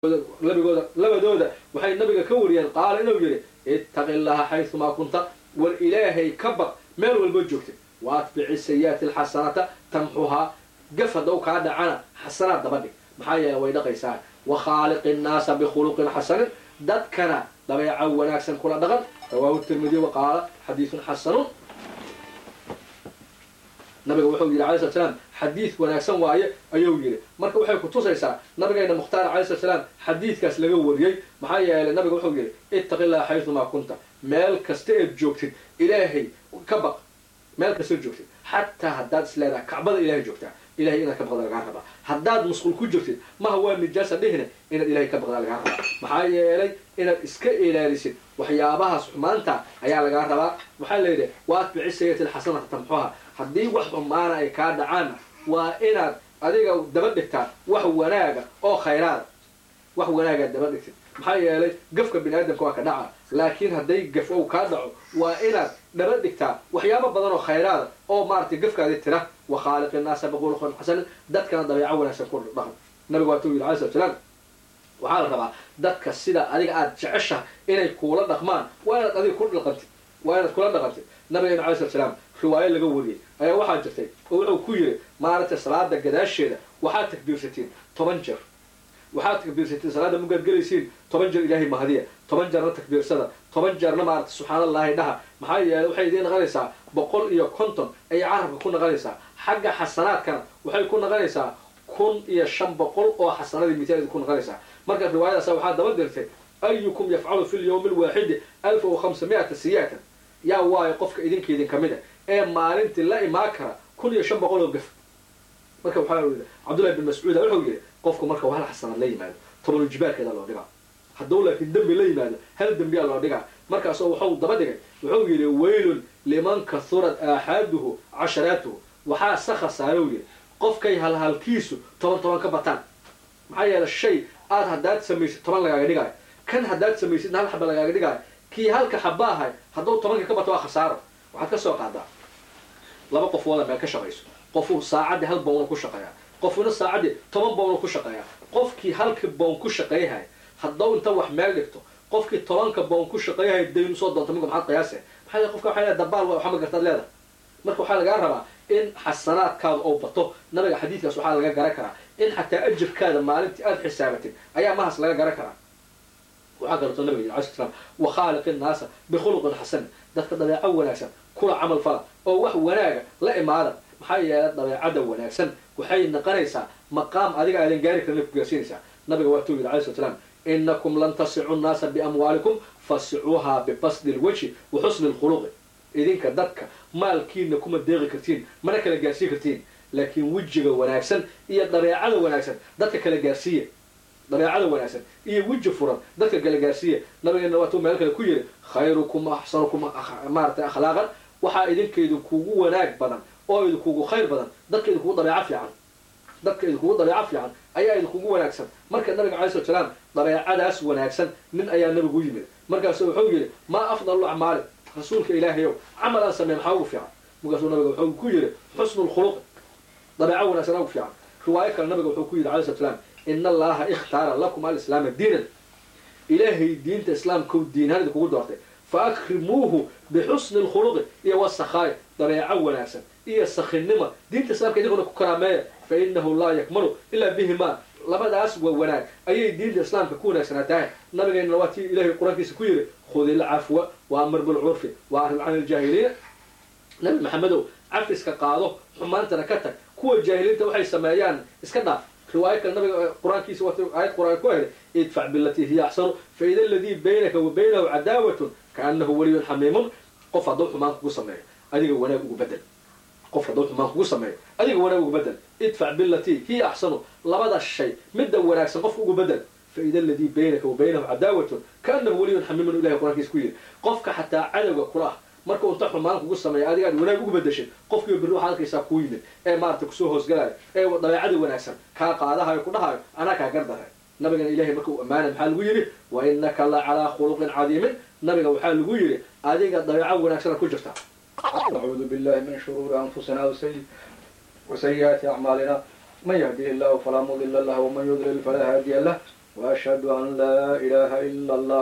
labigooda labadooda waxay nabiga ka wariyeen qaala inuu yidhi ittaqi llaha xaysumaa kunta war ilaahay ka baq meel walba joogtay wa atbici sayi'aati alxasanata tamxuhaa gaf haddaw kaa dhacana xasanaad daba dhig maxaa yeele way dhaqaysaa wa khaaliqi nnaasa bikhuluqin xasanin dadkana dabeeca wanaagsan kula dhaqan rawaahu tirmidi wa qaala xadiidun xasanun nabiga wuxuu yidhi alai slat slaam xadiid wanaagsan waaye ayuu yidhi marka waxay ku tusaysaa nabigeena mukhtaar alai slat slaam xadiidkaas laga wariyey maxaa yeelay nabiga wuxuu yidhi ittaqi llaha xaysumaa kunta meel kasta eed joogtid ilaahay ka baq meel kasta eed joogtid xataa haddaad isleedahay kacbada ilahay joogtaa ilahay inaad ka baqda lagaa rabaa haddaad musqul ku jirtid maha waa nijaasa dhihine inaad ilahay ka baqda lagaa rabaa maxaa yeelay inaad iska ilaalisid waxyaabahaas xumaanta ayaa lagaa rabaa waxaa layidhi wa atbici sayati alxasanata tamxuha haddii wax xumaana ay kaa dhacaanna waa inaad adiga daba dhigtaa wax wanaaga oo khayraada wax wanaagaad daba dhigtid maxaa yeelay gafka bini aadamka waa ka dhaca laakiin hadday gaf ow kaa dhaco waa inaad dhaba dhigtaa waxyaabo badan oo khayraada oo maaratay gafkaadi tira wa khaaliqi naasa biquluqin xasanin dadkana dabeeco wanaagsan ku dhaqan nabigu waatuu yidhi alai slat slaam waxaa la rabaa dadka sida adiga aad jeceshaha inay kuula dhaqmaan waa inaad adiga ku dhaqantid waa inaad kula dhaqantid nabigeena alai slat slaam riwaayo laga wariyey ayaa waxaa jirtay oo wuxuu ku yidhi maaragtay salaada gadaasheeda waxaad takbiirsatiin toban jeer waxaad takbiirsatiin salaada mugaad gelaysiin toban jeer ilaahay mahadiya toban jeerna takbiirsada toban jeerna maaragtay subxaan allahi dhaha maxaa yeeley waxay idiin naqanaysaa boqol iyo konton ayay carabka ku naqanaysaa xagga xasanaadkana waxay ku naqanaysaa kun iyo shan boqol oo xasanadii mitaalid ku naqanaysaa marka riwaayadaasa waxaa daba dirtay ayukum yafcalu fi lyawmi alwaaxidi alfa wa khamsa mi'ata siyaatan yaa waayo qofka idinka idin kamid a ee maalintii la imaan kara kun iyo shan boqol oo gaf marka waxaa yidhi cabdullahi bin mascuuda wuxuu yidhi qofku marka hal xasanaad la yimaado tobanu jibaarkeeda loo dhigaa hadduu laakiin dembi la yimaado hal dembiyaa loo dhigaa markaasoo wuxuu daba dhigay wuxuu yidhi waylun liman kahurat aaxaaduhu casharaatuhu waxaa sa khasaarou yidhi qofkay halhalkiisu toban toban ka bataan maxaa yeele shay aad haddaad samaysid toban lagaaga dhigaayo kan haddaad samaysidna hal xaba lagaaga dhigaayo kii halka xaba ahay hadduu tobanka ka bato waa khasaaro waxaad ka soo qaadaa laba qof wada meel ka shaqayso qofu saacaddii hal bowna ku shaqeeyaa qofuna saacaddii toban bowna ku shaqeeyaa qofkii halka bown ku shaqeeyahay haddau inta wax meel dhigto qofkii tobanka bown ku shaqeeyahay daynu soo doonta miga maxaad qiyaase maxaa yele qofka waxay leedahay dabaal waa waxma gartaad leedahay marka waxaa lagaa rabaa in xasanaadkaada oo bato nabiga xadiidkaas waxaa laga garan karaa in xataa ajirkaada maalintii aada xisaabatid ayaa mahas laga garan karaa waxaa kaleeto nabiga yiri alai sl slam wa khaaliqi nnaasa bikhuluqin xasan dadka dabeeco wanaagsan kula camal fala oo wax wanaaga la imaada maxaa yeelay dabeecada wanaagsan waxay naqanaysaa maqaam adiga aadan gaari karin ku gaarsiinaysaa nabiga waatuu yidhi alai slat slam inakum lan tasicu nnaasa biamwaalikum fasicuuhaa bibasdi lwajhi wa xusni lkhuluqi idinka dadka maalkiina kuma deeqi kartiin mana kala gaarsiin kartiin laakiin wejiga wanaagsan iyo dabeecada wanaagsan dadka kala gaarsiiya dabeecada wanaagsan iyo weji furan dadka kala gaarsiiya nabigeena waatuu meel kale ku yidhi khayrukum axsanukum maaratay akhlaaqan waxaa idinka idinkugu wanaag badan oo idinkugu khayr badan dadka idinkugu dabeeco fiican dadka idinkugu dabeeco fiican ayaa idinkugu wanaagsan marka nabiga alai slat slaam dabeecadaas wanaagsan nin ayaa nabigu yimid markaasu wuxuu yidhi maa afdalu acmaali rasuulka ilaahayow camal aan sameyn maxaa ugu fiican markaasuu nabiga wuxuu ku yidhi xusnu lkhuluqi dabeeco wanaagsan ugu fiican riwaayo kale nabiga wuxuu ku yidhi alai slat slaam in allaha ikhtaara lakum alislaama diinan ilaahay diinta islaamkau diinhaan idinkugu doortay fa akrimuuhu bixusni lkhuluqi iyo wasakhaay dabeeco wanaagsan iyo sakhinima diinta islaamka idinkuna ku karaameeya fa inahu laa yakmalu ilaa bihima labadaas waa wanaag ayay diinta islaamka ku wanaagsanaa tahay nabigeena waa tii ilahay qur-aankiisa ku yidhi khudi lcafwa wa amar bilcurfi wa arib can iljaahiliina nabi maxamedow cafiska qaado xumaantana ka tag kuwa jaahiliinta waxay sameeyaan iska dhaaf riwaayo kale nabiga qur-aankiisa wat aayad qur-aan ku ahday idfac bilatii hiya axsanu faida aladii baynaka wa baynahu cadaawatun kaanahu waliyun xamiimun qof hadduu xumaan kugu sameeyo adiga wanaag ugu bedel qof hadduu xumaan kugu sameeyo adiga wanaag ugu bedel idfac bilatii hiya axsanu labada shay midda wanaagsan qofka ugu bedel faida aladii baynaka wa baynahu cadaawatun kaanahu waliyun xamiimun ilahay qur-aankiisa ku yidhi qofka xataa cadowga kula ah marka unta xumaan kugu sameeya adiga aad wanaag ugu bedeshid qofkiiba birri waxaad arkaysaa kuu yimid ee maarata kusoo hoosgalaayo ee dabeecada wanaagsan kaa qaadahayo ku dhahayo anaa kaa gardaray nabigana ilahay marka uu ammaanay maxaa lagu yidhi wa inaka la calaa khuluqin cadiimin nabiga waxaa lagu yidhi adiga dabeeco wanaagsana ku jirta acuudu billahi min shuruuri anfusina wasayi'aati acmaalina man yahdihi illahu falaa mudila lah waman yudlil falaa haadiya lah وأشهد أن لا إله إلا الله